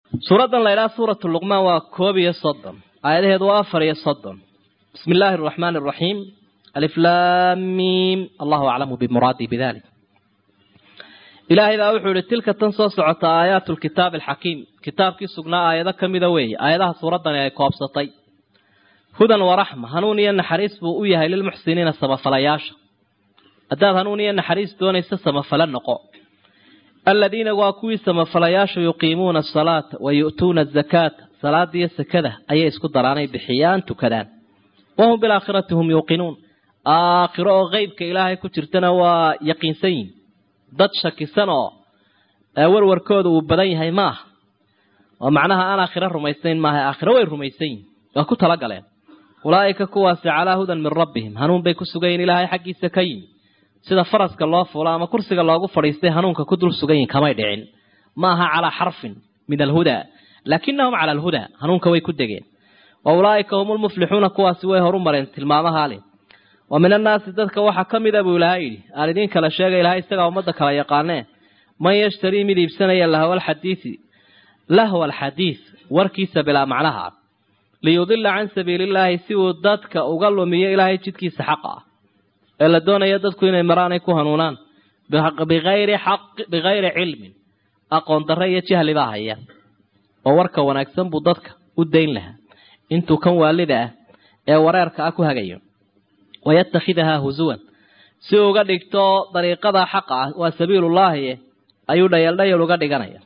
suuraddan la ydhaha suuratu luqmaan waa koob iyo soddon aayadaheedu waa afar iyo soddon bismi illaahi araxmaani araxiim aliflaamiim allahu aclamu bimuraadii bidalik ilaahay baa wuxuu ihi tilka tan soo socota aayaatu lkitaabi alxakiim kitaabkii sugnaa aayado ka mida weeye aayadaha suuraddani ay koobsatay hudan waraxma hanuun iyo naxariis buu u yahay lilmuxsiniina samafalayaasha haddaad hanuun iyo naxariis doonaysa samafale noqo aladiina waa kuwii samafalayaashu yuqiimuuna asalaata wa yu'tuuna azakaata salaada iyo sakada ayay isku daraanay bixiyaan tukadaan wahum bilaakhirati hum yuuqinuun aakhiro oo qeybka ilaahay ku jirtana waa yaqiinsan yihin dad shakisan oo warwarkooda uu badan yahay ma aha oo macnaha aan aakhiro rumaysayn maaha aakhiro way rumaysan yihin waa ku talagaleen ulaa'ika kuwaasi calaa hudan min rabbihim hanuun bay ku sugayiin ilaahay xaggiisa ka yimi sida faraska loo fulo ama kursiga loogu fadhiistay hanuunka ku dul sugan yihin kamay dhicin ma aha calaa xarfin min alhudaa laakinahum cala alhudaa hanuunka way ku degeen wa ulaa'ika hum lmuflixuuna kuwaasi way horu mareen tilmaamaha leh wa min annaasi dadka waxaa ka mida buu ilaahay yidhi aan idiin kala sheegay ilahay isagaa ummadda kala yaqaanee man yashtarii mid iibsanaya lahwa alxadiisi lahwa alxadiis warkiisa bilaa macnaha liyudila can sabiilillaahi si uu dadka uga lumiyo ilaahay jidkiisa xaqa ah ee la doonaya dadku inay maraan ay ku hanuunaan bigayri xaq bigayri cilmin aqoon darre iyo jahli baa haya oo warka wanaagsan buu dadka u dayn lahaa intuu kan waalida ah ee wareerka ah ku hagayo wayatakhidahaa husuwan si uga dhigto dariiqada xaqa ah waa sabiilullaahi ayuu dhayeeldhayal uga dhiganaya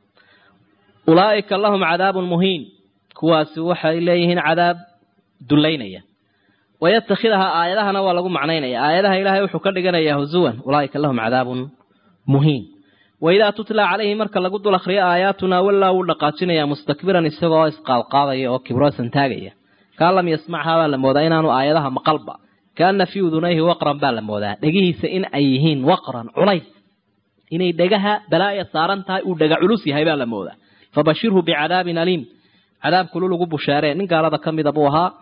ulaa'ika lahum cadaabun muhiin kuwaasi waxay leeyihiin cadaab dullaynaya wayatakhidahaa aayadahana waa lagu macnaynaya aayadaha ilaahay wuxuu ka dhiganayaa husuwan ulaa'ika lahum cadaabun muhiin waidaa tutla calayhi marka lagu dul akhriyo aayaatunaa wallaa wuu dhaqaajinayaa mustakbiran isagoo isqaalqaadaya oo kibroosan taagaya kaan lam yasmachaa baa la moodaa inaanu aayadaha maqalba kaana fii udunayhi waqran baa la moodaa dhegihiisa in ay yihiin waqran culays inay dhegaha balaaya saaran tahay uu dhega culus yahay baa la moodaa fabashirhu bicadaabin aliim cadaab kulul ugu bushaaree nin gaalada ka mida buu ahaa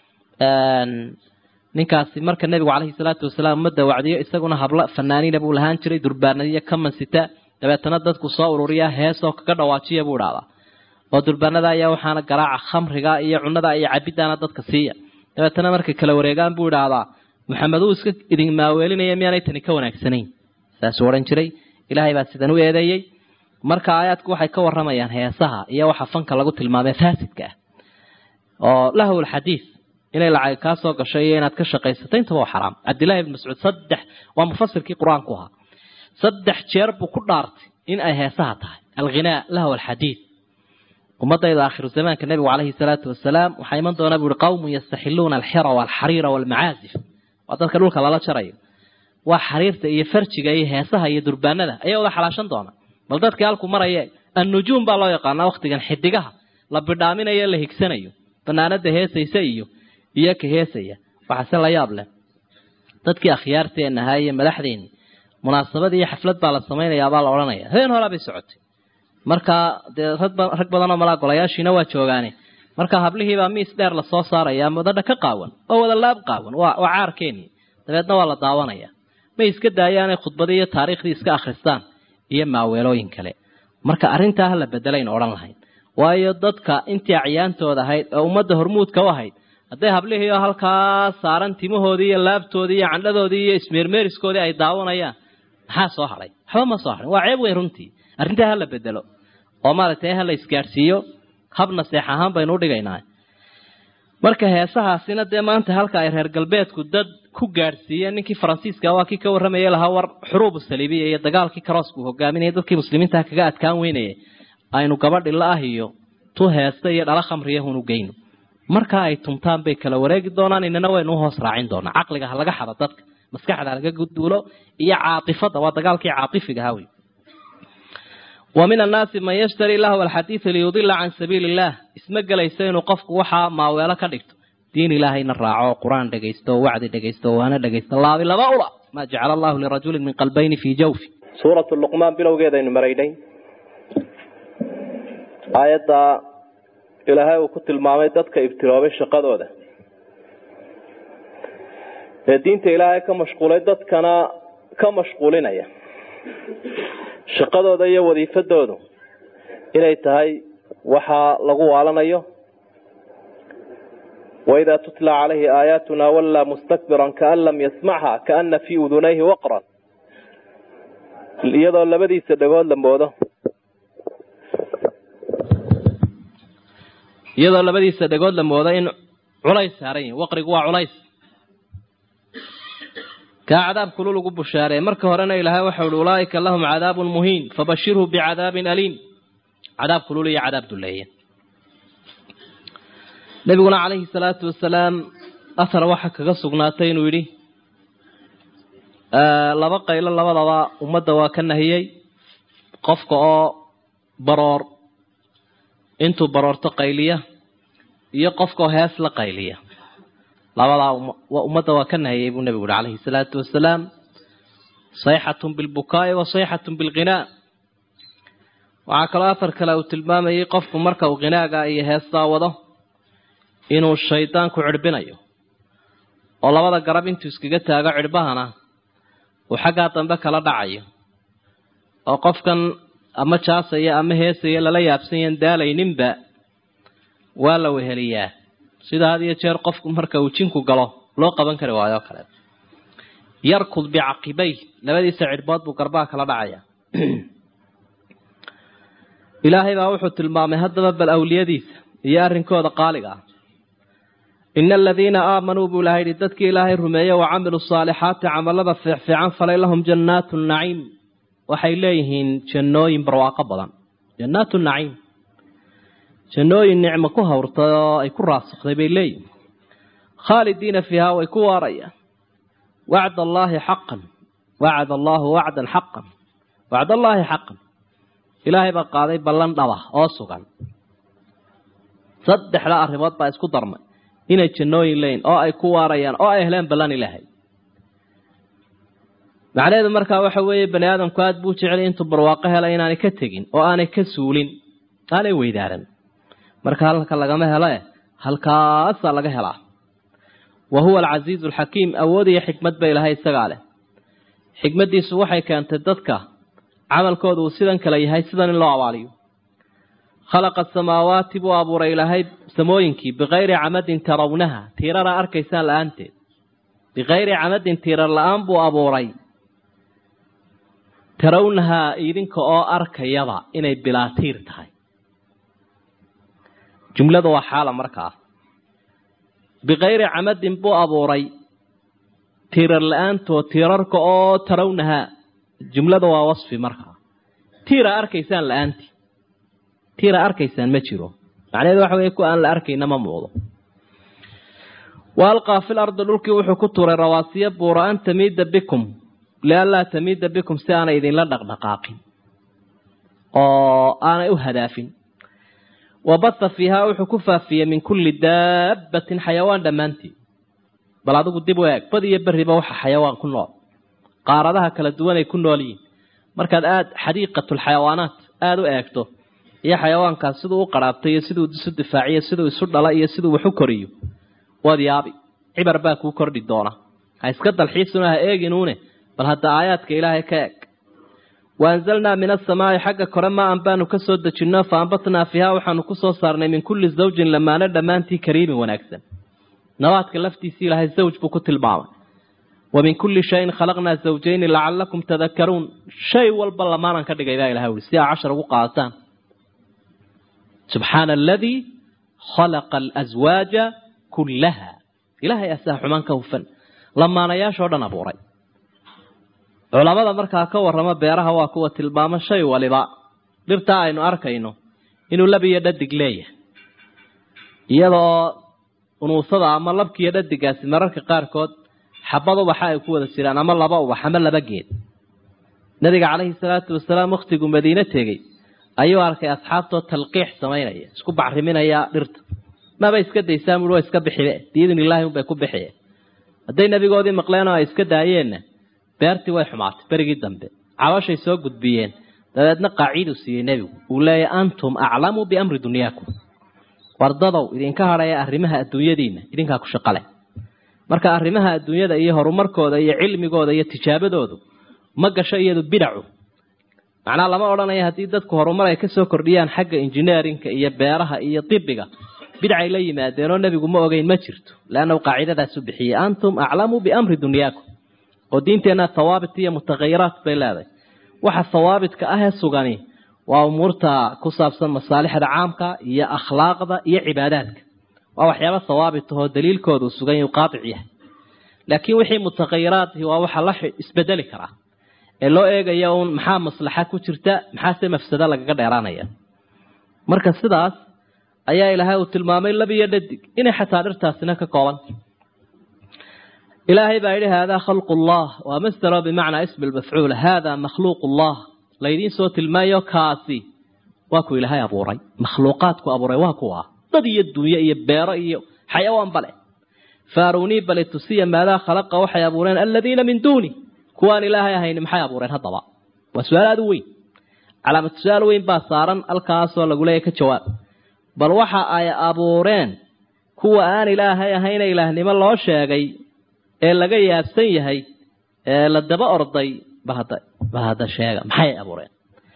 ninkaasi marka nebigu caleyhi salaatu wasalaam ummadda wacdiyo isaguna hablo fanaaniina buu lahaan jiray durbaanadiyo ka mansita dabeetana dadku soo ururiya heesoo kaga dhawaajiya buu idhahdaa oo durbaanada ayaa waxaana garaaca khamriga iyo cunada iyo cabidaana dadka siiya dabeetana markay kala wareegaan buu idhaahdaa maxamed uu iska idin maaweelinaya miyaanay tani ka wanaagsanayn saasuu odhan jiray ilaahay baa sidan u eedeeyey marka aayaadku waxay ka waramayaan heesaha iyo waxa fanka lagu tilmaamay faasidka ah oo lahwl xadiis inay lacag kaa soo gasho iyo inaad ka shaqaysato intaba waa xaraam cabdillahi ibn mascuud saddex waa mufasirkii qur-aanku ahaa saddex jeer buu ku dhaartay in ay heesaha tahay alghinaa lahw alxadiid ummadayda aakhiru zamaanka nebigu caleyhi salaatu wasalaam waxaa iman doonaa buu ihi qawmun yastaxiluuna alxira walxariira walmacaazif waa dadka dhulka lala jarayo waa xariirta iyo farjiga iyo heesaha iyo durbaanada ayaa wada xalaashan doona bal dadkii halku maraye annujuum baa loo yaqaanaa waktigan xidigaha la bidhaaminayo la higsanayo banaanada heesaysa iyo iyo ka heesaya waxaase la yaab leh dadkii akhyaarteena ahaa iyo madaxdeeni munaasabad iyo xaflad baa la samaynayaabaa la odhanaya habeen horaa bay socotay marka dee rag badan oo malaa golayaashiina waa joogaane marka hablihiibaa miis dheer lasoo saaraya madadha ka qaawan oo wada laab qaawan waa waa caarkeeni dabeedna waa la daawanaya may iska daayaanay khudbadii iyo taariikhdii iska akhristaan iyo maaweelooyin kale marka arrintaa ha la bedelayn odhan lahayn waayo dadka intii acyaantooda ahayd ee ummadda hormuudka u ahayd hadday hablihii oo halkaa saaran timahoodii iyo laabtoodii iyo candhadoodii iyo ismeermeeriskoodii ay daawanayaan maxaa soo hadhay waxba ma soo hadhin waa ceeb weyn runtii arrintaa ha la bedelo oo maaragtay ha la isgaadhsiiyo habna seex ahaan baynu udhigaynaa marka heesahaasina dee maanta halka ay reer galbeedku dad ku gaadhsiiyeen ninkii faransiiska waa kii ka warramayay lahaa war xuruubu saliibiya iyo dagaalkii karoosku hogaaminaya dadkii muslimiintaha kaga adkaan weynayay aynu gabadhi la ah iyo tu heesta iyo dhala khamriyahunu geyno marka ay tumtaan bay kala wareegi doonaan inana waynu uhoos raacin doonaa caqliga ha laga xado dadka maskaxda ha laga guduulo iyo caatifada waa dagaalkii caatifiga ahaa wey wa min annaasi man yashtari lahwa alxadiida liyudila can sabiili illah isma gelayso inuu qofku waxaa maaweelo ka dhigto diin ilaahayna raaco qur-aan dhegaysto wacdi dhegaysto waana dhegaysto laabi laba ula maa jacala allahu lirajulin min qalbayni fii jawfi suuratu luqmaan bilowgeedaynu maraynay aayadda ilaahay uu ku tilmaamay dadka ibtiloobay shaqadooda ee diinta ilaahay ka mashquulay dadkana ka mashquulinaya shaqadooda iyo wadiifadoodu inay tahay waxaa lagu waalanayo waidaa tutla calayhi aayaatuna wallaa mustakbiran kaan lam yasmacha kaana fii udunayhi waqran iyadoo labadiisa dhagood la moodo iyadoo labadiisa dhagood la moodo in culays saaran yihin waqrigu waa culays kaa cadaab kulul ugu bushaareey marka horena ilaahay waxau ihi ulaaika lahum cadaabun muhiin fabashirhu bicadaabin aliim cadaab kulul iyo cadaab duleeye nebiguna calayhi salaatu wasalaam athar waxaa kaga sugnaatay inuu yidhi laba qaylo labadaba ummadda waa ka nahiyey qofka oo baroor intuu baroorto qayliya iyo qofka oo hees la qayliya labadaa ummadda waa ka nahiyey buu nebigu yihi calayhi salaatu wasalaam sayxatun bilbukaa'i wa sayxatun bilghinaa waxaa kaloo afar kale uu tilmaamayay qofku marka uu ghinaaga iyo heestaa wado inuu shaydaanku cidhbinayo oo labada garab intuu iskaga taago cidhbahana uu xaggaa dambe kala dhacayo oo qofkan ama jaasaya ama heesaya lala yaabsanyan daalayninba waa la weheliyaa sida had iyo jeer qofku marka uu jinku galo loo qaban kari waayo o kale yarkud bicaqibay labadiisa cidhbood buu garbaha kala dhacaya ilaahay baa wuxuu tilmaamay haddaba bal awliyadiisa iyo arrinkooda qaaliga ah ina aladiina aamanuu buu ilahay yihi dadkii ilaahay rumeeye wa camiluu saalixaati camalada fiicfiican falay lahum jannaatu naciim waxay leeyihiin jannooyin barwaaqo badan jannaatu naciim jannooyin nicmo ku hawrtay oo ay ku raasukday bay leeyihin khaalidiina fiiha way ku waarayaan wacd allaahi xaqan wacd allaahu wacdan xaqan wacd allaahi xaqan ilaahay baa qaaday ballan dhaba oo sugan saddexda arrimood baa isku darmay inay jannooyin leeyihin oo ay ku waarayaan oo ay heleen ballan ilaahay macnaheedu markaa waxa weeye bani aadamku aada buu jeclay intuu barwaaqo helay inaanay ka tegin oo aanay ka suulin aanay weydaaran marka halka lagama helo eh halkaasaa laga helaa wa huwa alcasiizu alxakiim awood iyo xikmad ba ilaahay isagaa leh xikmaddiisu waxay keentay dadka camalkooda uu sidan kale yahay sidan in loo abaaliyo khalaqa asamaawaati buu abuuray ilaahay samooyinkii bikayri camadin tarawnaha tiirara arkaysaan la-aanteed bikayri camadin tiirar la-aan buu abuuray tarawnahaa idinka oo arkayaba inay bilaa tiir tahay jumladu waa xaala markaa bikayri camadin buu abuuray tiirar la-aantood tiirarka oo tarawnahaa jumlada waa wasfi markaa tiira arkaysaan la-aantii tiira arkaysaan ma jiro macnaheedu waxa weye ku aan la arkayna ma muuqdo wa alqaa fil ardi dhulkii wuxuu ku tuuray rawaasiya buura an tamiida bikum lianlaa tamiida bikum si aanay idinla dhaqdhaqaaqin oo aanay u hadaafin wa batha fiihaa wuxuu ku faafiyey min kulli daabbatin xayawaan dhammaantii bal adigu dib u eeg bad iyo berriba waxa xayawaan ku nool qaaradaha kala duwan ay ku nool yihiin markaad aada xadiiqatulxayawaanaat aada u eegto iyo xayawaankaas siduu u qaraabtay iyo siduu isu difaaciyo siduu isu dhala iyo siduu wax u koriyo waad yaabi cibar baa kuu kordhi doona ha iska dalxiisuna ha eeginuune bal hadda aayaadka ilaahay ka eeg wa anzalnaa min asamaa'i xagga kore maa-an baanu ka soo dejinno fa ambatnaa fiiha waxaanu ku soo saarnay min kulli zawjin lamaano dhammaantii kariimin wanaagsan nabaadka laftiisii ilaahay zawj buu ku tilmaamay wa min kulli shayin khalaqnaa zawjayni lacalakum tadakaruun shay walba lamaanan ka dhigay baa ilahay ui si aa cashar ugu qaadataan subxaana aladii khalaqa alaswaaja kullaha ilaahay asaa xumaan ka hufan lamaanayaashoo dhan abuuray culamada markaa ka warrama beeraha waa kuwa tilmaamo shay waliba dhirtaa aynu arkayno inuu lab iyo dhadig leeyahay iyadoo unuusada ama labkiiyo dhadigaasi mararka qaarkood xabad ubaxa ay ku wada jiraan ama laba ubax ama laba geed nabiga calayhi salaatu wasalaam wakhtiguu madiine tegey ayuu arkay asxaabtoo talqiix samaynaya isku bacriminaya dhirta maba iska daysaan bui waa iska bixibe biidn illaahi unbay ku bixiye hadday nabigoodii maqleen oo ay iska daayeenna beertii way xumaatay berigii dambe cabashay soo gudbiyeen dabeedna qaaciiduu siiyey nebigu uu leeyahy antum aclamu biamri dunyaakum wardadow idinka hadhaya arrimaha adduunyadiina idinkaa ku shaqale marka arrimaha adduunyada iyo horumarkooda iyo cilmigooda iyo tijaabadoodu ma gasho iyadu bidacu macnaha lama odhanayo haddii dadku horumar ay kasoo kordhiyaan xagga injineerinka iyo beeraha iyo dibiga bidcay la yimaadeen oo nebigu ma ogeyn ma jirto leannahu qaacidadaasu bixiyey antum aclamu biamri dunyaakum oo diinteenna thawaabit iyo mutahayiraat bay leedahay waxa thawaabitka ah ee sugani waa umuurta ku saabsan masaalixda caamka iyo akhlaaqda iyo cibaadaadka waa waxyaaba thawaabit ahoo daliilkoodu sugan yuu qaatic yahay laakiin wixii mutahayiraadhi waa waxa la isbedeli karaa ee loo eegaya uun maxaa maslaxa ku jirta maxaase mafsado lagaga dheeraanaya marka sidaas ayaa ilaahay uu tilmaamay labiyo dhadig inay xataa dhirtaasina ka koobanta ilaahay baa yidhi haadaa khalqu llah waa masdaro bimacnaa ismi lmafcuul haadaa makhluuq llah laydiin soo tilmaayo kaasi waa ku ilaahay abuuray makhluuqaadku abuuray waa kuwa dad iyo dunyo iyo beero iyo xayawaan bale faarunii bale tusiya maadaa khalaqa waxay abuureen aladiina min duuni kuwaan ilaahay ahayn maxay abuureen haddaba waa su-aal aada u weyn calaamad su-aal weyn baa saaran halkaasoo lagu leeyahy ka jawaab bal waxa ay abuureen kuwa aan ilaahay ahayna ilaahnimo loo sheegay ee laga yaabsan yahay ee la daba orday bahada bahada sheega maxay abuureen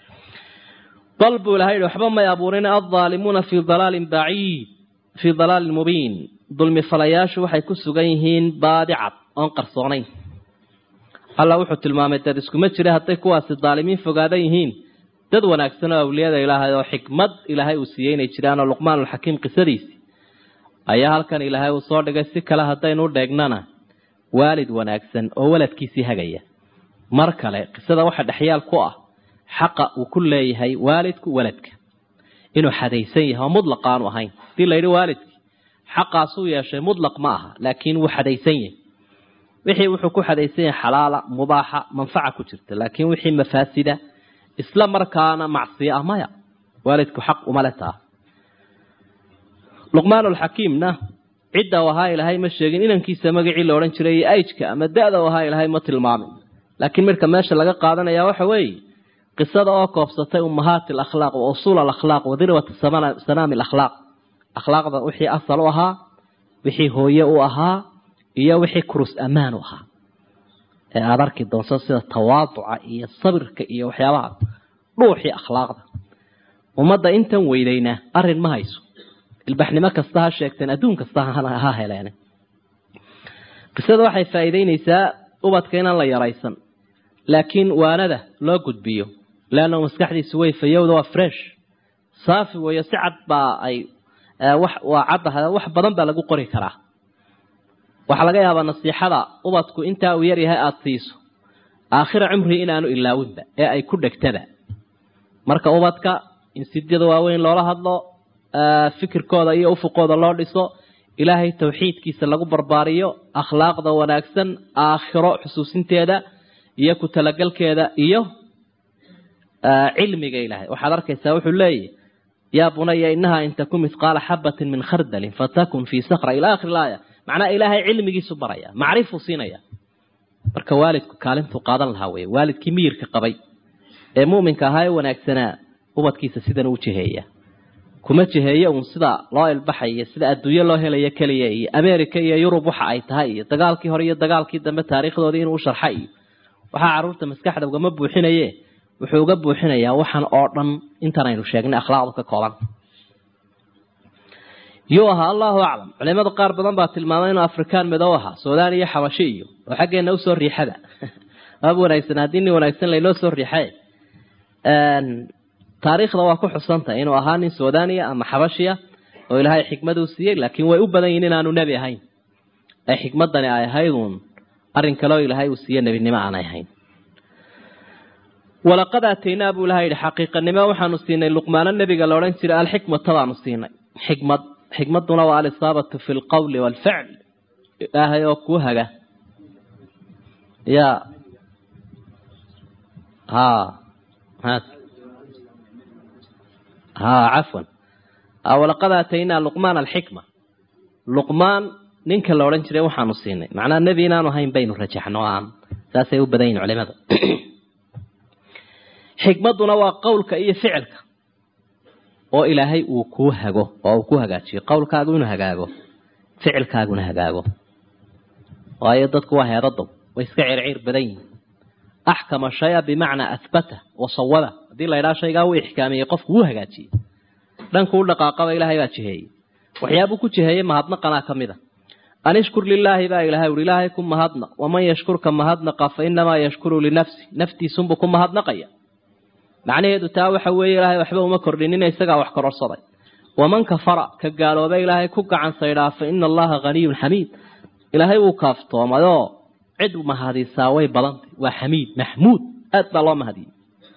bal buu ilahay yihi waxba may abuurin aldaalimuuna fii dalaalin baciid fii dalaalin mubiin dulmi falayaashu waxay ku sugan yihiin baadi cad oon qarsoonayn alla wuxuu tilmaamay dad iskuma jira hadday kuwaasi daalimiin fogaadan yihiin dad wanaagsan oo awliyada ilaahay oo xikmad ilaahay uu siiyey inay jiraan oo luqmaanulxakiim qisadiisi ayaa halkan ilaahay uu soo dhigay si kale haddaynu u dheegnana waalid wanaagsan oo waladkiisii hagaya mar kale qisada waxa dhexyaal ku ah xaqa uu ku leeyahay waalidku waladka inuu xadaysan yahay oo mudlaq aanu ahayn hadii la yidhi waalidkii xaqaasuu yeeshay mudlaq ma aha laakiin wuu xadaysan yahay wixii wuxuu ku xadaysan yahay xalaala mubaaxa manfaca ku jirta laakiin wixii mafaasida isla markaana macsiyo ah maya waalidku xaq uma le taa luqmaanulxakiimna cidda u ahaa ilaahay ma sheegin inankiisa magacii la odhan jiray iyo ajka ama da-da u ahaa ilaahay ma tilmaamin laakiin midhka meesha laga qaadanaya waxa weeye qisada oo koobsatay ummahaati alakhlaaq wa usuul alakhlaaq wa dirwata sanaami alakhlaaq akhlaaqda wixii asal u ahaa wixii hooye u ahaa iyo wixii kurus ammaan u ahaa ee aada arki doonto sida tawaaduca iyo sabirka iyo waxyaabaha dhuuxii akhlaaqda ummadda intan weydayna arrin ma hayso ilbaxnimo kasta ha sheegteen adduun kasta ha heleen qisada waxay faa'iideynaysaa ubadka inaan la yaraysan laakiin waanada loo gudbiyo leanna maskaxdiisu way fayowda waa fresh saafi weeyo si cad baa ay wax waa caddaha wax badan baa lagu qori karaa waxaa laga yaabaa nasiixada ubadku intaa uu yaryahay aada siiso aakhira cumrii inaanu ilaawinba ee ay ku dhegtada marka ubadka in sidyada waaweyn loola hadlo fikirkooda iyo ufuqooda loo dhiso ilaahay tawxiidkiisa lagu barbaariyo akhlaaqda wanaagsan aakhiro xusuusinteeda iyo ku talagalkeeda iyo cilmiga ilaahay waxaad arkaysaa wuxuu leeyahy yaa bunaya inahaa in takun mithqaala xabatin min khardalin fatakun fii sakra ila akhiri laaya macnaha ilaahay cilmigiisu baraya macrifuu siinaya marka waalidku kaalintuu qaadan lahaa wey waalidkii miyirka qabay ee mu'minka ahaa ee wanaagsanaa ubadkiisa sidan u jiheeya kuma jiheeyo uun sida loo ilbaxayo sida adduunyo loo helayo keliya iyo america iyo yurub waxa ay tahay iyo dagaalkii hore iyo dagaalkii dambe taariikhdoodii inuu sharxa iyo waxaa carruurta maskaxda ugama buuxinaye wuxuu uga buuxinayaa waxaan oo dhan intan aynu sheegnay akhlaaqdu ka kooban yuu ahaa allahu aclam culimada qaar badan baa tilmaamay inuu afrikaan madow ahaa suudaan iyo xabashi iyo oo xaggeena usoo riixada waaba wanaagsan haddii nin wanaagsan laynoo soo riixay taariikhda waa ku xusantahay inuu ahaa nin suudaaniya ama xabashiya oo ilaahay xikmaduu siiyey laakiin way u badan yihin inaanu nebi ahayn ee xikmadani ay ahayd uun arrin kaleo ilaahay uu siiye nebinimo aanay ahayn walaqad aataynaa buu ilahay yihi xaqiiqanimo waxaanu siinay luqmaano nebiga la odhan jiray alxikmata baanu siinay xikmad xikmaduna waa alisaabatu fi lqawli waalficl ilaahay oo kuu haga ya ha ha cafwan walaqad aataynaa luqmaan alxikma luqmaan ninka la odhan jiray waxaanu siinay macnaha nebi inaanu ahayn baynu rajaxno aan saasay u badan yihin culimada xikmaduna waa qowlka iyo ficilka oo ilaahay uu kuu hago oo uu ku hagaajiyo qowlkaagu inuu hagaago ficilkaaguna hagaago waayo dadku waa heedadow way iska circiir badan yihin axkama shaya bimacnaa ahbata wasawada haddii la ydhaha shaygaa uu ixkaamiyey qofku wuu hagaajiyey dhanku u dhaqaaqaba ilaahay baa jiheeyey waxyaabuu ku jiheeyey mahadnaqanaa ka mid a an ishkur lilaahi baa ilahay uhi ilaahay ku mahadnaq waman yashkurka mahadnaqa fa inamaa yashkuru linafsi naftiisunbuu ku mahadnaqaya macnaheedu taa waxa weeye ilaahay waxba uma kordhinina isagaa wax kororsaday waman kafara ka gaalooba ilaahay ku gacan saydhaa fa ina allaha haniyun xamiid ilaahay wuu kaaftoomayoo cid mahadisaa way badantay waa xamiid maxmuud aad baa loo mahadiyey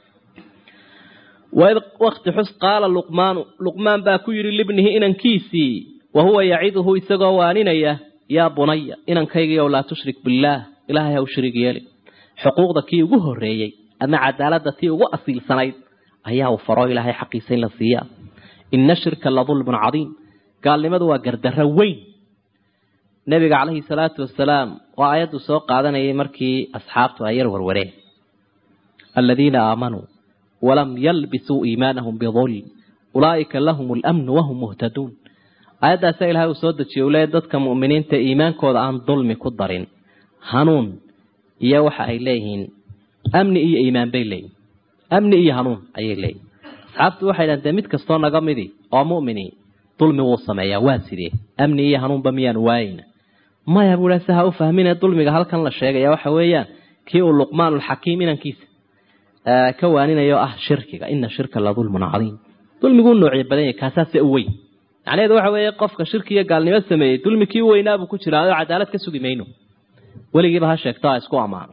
waid wakti xus qaala luqmaanu luqmaan baa ku yidhi libnihi inankiisii wa huwa yaciduhu isagoo waaninaya yaa bunaya inankaygiiow laa tushrik billaah ilaahay ha u shariig yeeli xuquuqda kii ugu horreeyey ama cadaaladda tii ugu asiilsanayd ayaa uu faro ilaahay xaqiisa in la siiyaa ina shirka la dulmun cadiim gaalnimadu waa gardarro weyn nebiga calayhi salaatu wasalaam waa aayaddu soo qaadanayay markii asxaabtu ay yar warwareen aladiina aamanuu walam yalbisuu iimaanahum bidulm ulaa'ika lahum alamnu wahum muhtaduun aayaddaasa ilahay uu soo dejiye u leeya dadka mu'miniinta iimaankooda aan dulmi ku darin hanuun iyo waxa ay leeyihiin amni iyo iimaan bay leeyihin amni iyo hanuun ayay leeyihin asxaabtu waxay dhahan dee mid kastoo naga midi oo mu'mini dulmi wuu sameeyaa waa sidee amni iyo hanuunba miyaanu waayeyna maya buu ha si ha u fahmine dulmiga halkan la sheegaya waxa weeyaan kii uu luqmaanulxakiim inankiisa ka waaninayo ah shirkiga ina shirka la dulmun cadiim dulmiguu noocyo badan yahay kaasaase u weyn macnaheedu waxa weeye qofka shirki iyo gaalnimo sameeyey dulmi kii u weynaabuu ku jiraa oo cadaalad ka sugi mayno weligiiba ha sheegto ha isku ammaano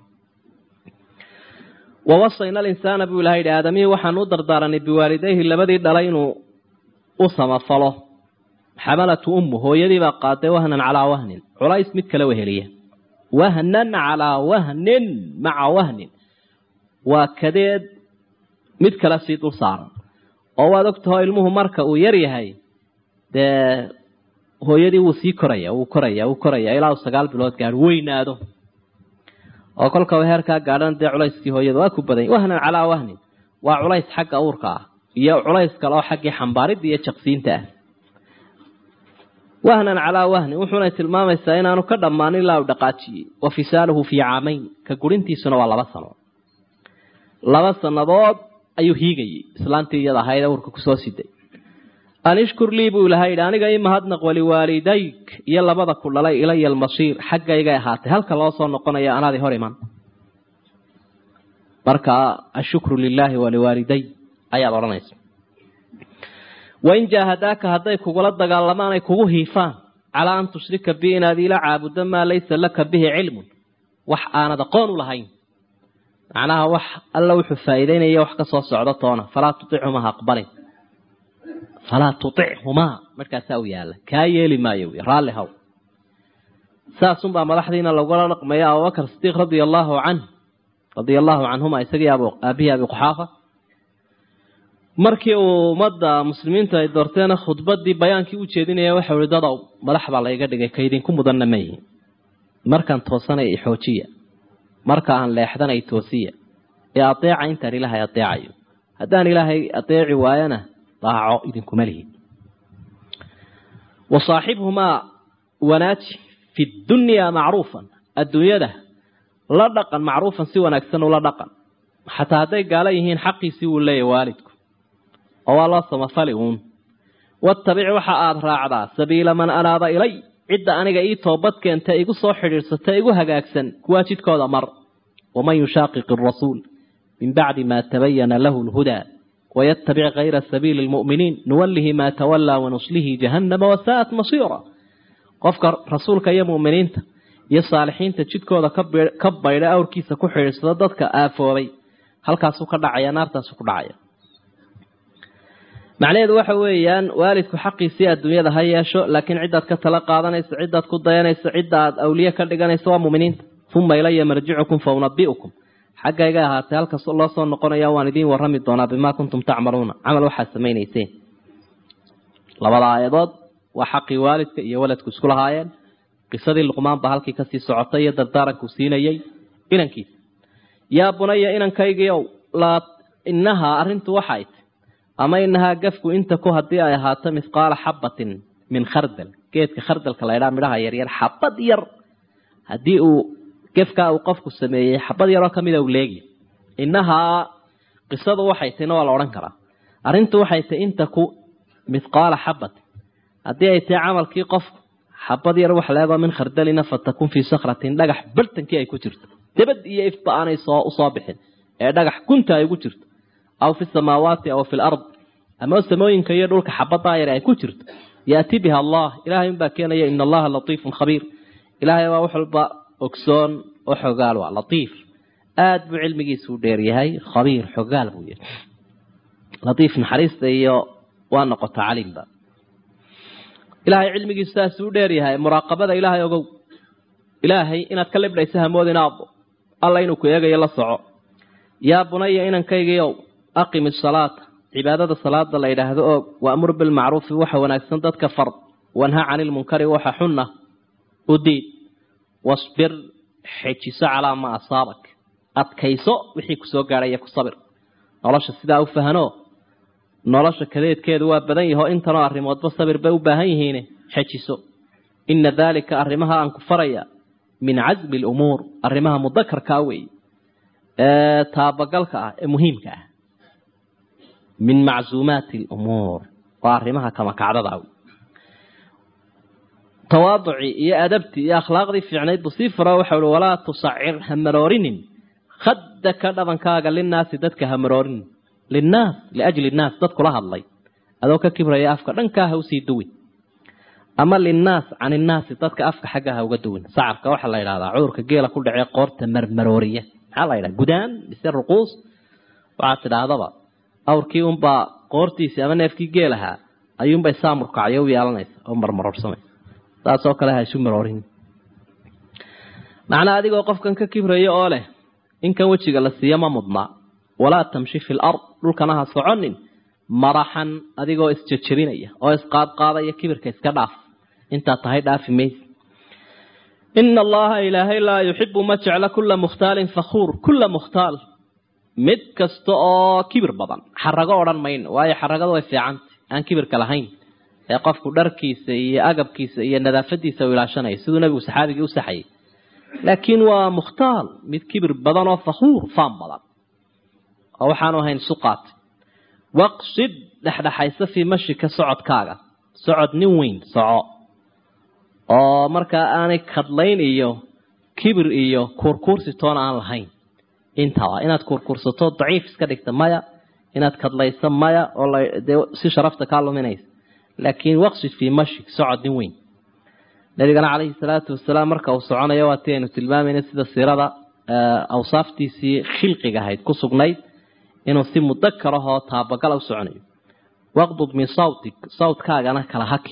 wawasayna alinsaana buu ilaha yidhi aadamihii waxaan u dardaaranay biwaalidayhi labadii dhalay inuu u samafalo xamalatu ummu hooyadiibaa qaaday wahnan calaa wahnin culays mid kale weheliya wahnan calaa wahnin maca wahnin waa kadeed mid kale sii dul saaran oo waad ogtaho ilmuhu marka uu yar yahay dee hooyadii wuu sii koraya wuu koraya wuu koraya ilaa uu sagaal bilood gaadho weynaado oo kolkaba heerkaa gaadhan dee culayskii hooyada waa ku badanya wahnan calaa wahnin waa culays xagga uurka ah iyo culays kale oo xaggii xambaaridda iyo jaqsiinta ah wahnan calaa wahnin wuxuunay tilmaamaysaa inaanu ka dhammaan ilaa uu dhaqaajiyey wa fisaaluhu fii caamayn ka gurintiisuna waa laba sano laba sannadood ayuu hiigayey islaantii iyada ahayd uurka kusoo siday an ishkur lii buu ilahay yidhi aniga i mahadnaq waliwaalidayk iyo labada ku dhalay ilaya almasiir xaggaygay ahaatay halka loo soo noqonayo anaadi hor iman marka ashukru lilaahi waliwaaliday ayaad odhanaysa wain jaahadaaka hadday kugula dagaalamaan ay kugu hiifaan calaa an tushrika bi inaad ila caabuddo maa laysa laka bihi cilmun wax aanad aqoon u lahayn macnaha wax alla wuxuu faa'iideynaya wax ka soo socdo toona falaa tutichumaa aqbalin falaa tutichumaa markaasaa u yaalla kaa yeeli maayo wy raalli haw saasunbaa madaxdiina lagula dhaqmaya abubakar sidiiq radia allaahu canh radia allaahu canhuma isagii aabihii abi quxaafa markii uu ummadda muslimiintu ay doorteena khudbadii bayaankii u jeedinaya waxau ihi dadow madax baa layga dhigay kaydinku mudanna ma yihin markaan toosanay xoojiya marka aan leexdanay toosiya ee adeeca intaan ilaahay adeecayo haddaan ilaahay adeeci waayana daaco idinkuma lihi wa saaxibhumaa wanaaji fi dunyaa macruufan adduunyada la dhaqan macruufan si wanaagsan ula dhaqan xataa hadday gaalo yihiin xaqiisii wuu leeyahy waalidku oo waa loo samafali uun wattabic waxa aada raacdaa sabiila man anaaba ilay cidda aniga ii toobad keenta igu soo xidhiidhsata igu hagaagsan kuwaa jidkooda mar waman yushaaqiq arasuul min bacdi maa tabayana lahu lhudaa wayattabic kayra sabiili lmu'miniin nuwallihi maa tawallaa wanuslihi jahannama wasaa'at masiira qofka rasuulka iyo mu'miniinta iyo saalixiinta jidkooda ka baydha awrkiisa ku xidhiidsada dadka aafoobay halkaasuu ka dhacaya naartaasuu ku dhacaya macnaheedu waxa weeyaan waalidku xaqiisii adduunyada ha yeesho laakiin ciddaad ka tala qaadanayso ciddaad ku dayanayso cidda aad awliye ka dhiganayso waa muminiinta uma ilaya marjicukum fa unabi'ukum xaggayga ahaatay halkas loo soo noqonaya waan idiin warrami doonaa bimaa kuntum tacmaluuna camal waxaad samaynayseen labada aayadood waa xaqii waalidka iyo waladku isku lahaayeen qisadii luqmaan baa halkii kasii socotay iyo dardaarankuu siinayey inankiisa yaa bunaya inankaygiiow laa inahaa arrintu waxay t ama inahaa gafku inta ku haddii ay ahaato mithqaala xabatin min khardal geedka khardalka la ydhaa midhaha yaryar xabad yar haddii uu gefkaa uu qofku sameeyey xabad yaroo ka mida uu leegi innahaa qisadu waxay tahayna waa la odhan karaa arrintu waxay tahay inta ku mithqaala xabati haddii ay tahay camalkii qofku xabad yar wax leegoo min khardalina fatakun fii sakratin dhagax bartankii ay ku jirto dabad iyo ifba aanay soo usoo bixin ee dhagax gunta ay ugu jirto aw fi samaawaati aw fi lard ama samooyinka iyo dhulka xabadaa yar ay ku jirto yaati biha allah ilahay unbaa keenaya ina allaha latiifun khabiir ilaahay waa wax walba ogsoon oo xogaal waa latiif aada buu cilmigiisu u dheeryahay khabiir xogaal buu yahay latiif naxariista iyo waa noqota calimba ilaahay cilmigiisu saasuu u dheeryahay muraaqabada ilaahay ogow ilaahay inaad ka libdhaysa hamoodin aabbo alla inuu ku eegayo la soco yaa bunaya inankaygiiow aqimi salaata cibaadada salaada la yidhaahdo oog waamur bilmacruufi waxa wanaagsan dadka fard wanha cani lmunkari waxa xunna u diid wasbir xejiso calaa maa asaabak adkayso wixii kusoo gaadhaya ku sabir nolosha sidaa u fahano nolosha kadeedkeedu waa badan yaho intanoo arrimoodba sabir bay u baahan yihiin xejiso ina daalika arrimaha aan ku faraya min casmi lumuur arrimaha mudakarkaa weeye ee taabagalka ah ee muhiimka ah min macsuumaati lumuur waa arrimaha kamakacdada wey tawaaducii iyo adabtii iyo akhlaaqdii fiicnayd buu sii furo waxau hi walaa tusacir hamaroorinin khadaka dhabankaaga linnaasi dadka hamaroorinin linnaas liajli nnaas dad kula hadlay adoo ka kibraya afka dhankaa ha usii duwin ama linnaas can innaasi dadka afka xagga ha uga duwin sacabka waxaa la yidhahdaa cudurka geela ku dhacee qoorta marmarooriya maxaa la yidhaha gudaan mise ruquus waxaad tidhaahdaba awrkii unbaa qoortiisii ama neefkii geelahaa ayuunbay saamurkacyo u yeelanaysa oo marmaroorsamaysa saasoo kale ha isu maroorin macnaa adigoo qofkan ka kibraya oo leh inkan wejiga la siiyo ma mudnaa walaa tamshi fi lard dhulkana ha soconin maraxan adigoo isjejebinaya oo isqaadqaadaya kibirka iska dhaaf intaad tahay dhaafi mayse ina allaha ilaahay laa yuxibu ma jecla kula mukhtaalin fakhuur kula mukhtaal mid kasta oo kibir badan xarago odhan mayno waayo xaragadu way fiicanta aan kibirka lahayn ee qofku dharkiisa iyo agabkiisa iyo nadaafadiisa u ilaashanayo siduu nabigu saxaabigii u saxayay laakiin waa mukhtaal mid kibir badan oo fakhuur faan badan oo waxaanu ahayn suqaat waqsid dhexdhexaysa fii mashika socodkaaga socod nin weyn soco oo markaa aanay kadlayn iyo kibir iyo kuurkuursi toona aan lahayn intaba inaad kuurkuursato daciif iska dhigta maya inaad kadlayso maya oo dee si sharafta kaa luminaysa laakiin waqsid fii mashik socod nin weyn nabigana calayhi salaatu wasalaam marka uu soconayo waa ti aynu tilmaamayna sida siirada awsaaftiisii khilqiga ahayd ku sugnayd inuu si mudakar ahoo taabagala u soconayo waqdud min sawtik sawtkaagana kala haki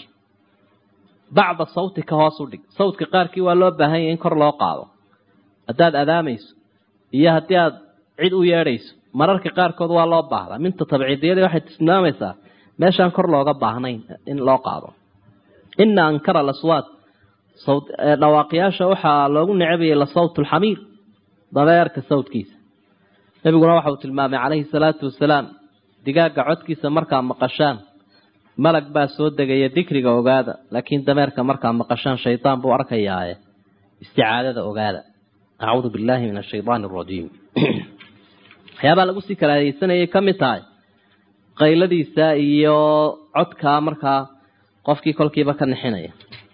bacda sawtika hoos u dhig sawtka qaarkii waa loo baahan yahay in kor loo qaado haddaad adaamayso iyo haddii aad cid u yeedhayso mararka qaarkood waa loo baahdaa minta tabciidiyadii waxay tilmaamaysaa meeshaan kor looga baahnayn in loo qaado ina ankara laswaad dhawaaqyaasha waxaa loogu necabayay la sawt lxamiir dabeerka sawtkiisa nabiguna waxa uu tilmaamay calayhi salaatu wasalaam digaaga codkiisa markaa maqashaan malag baa soo degaya dikriga ogaada laakiin dameerka markaa maqashaan shaydaan buu arkayaaye isticaadada ogaada acuudu billahi min ashaydaani arajiim waxyaabaa lagu sii kalaadeysanayay ka mid tahay qayladiisa iyo codkaa markaa qofkii kolkiiba ka nixinaya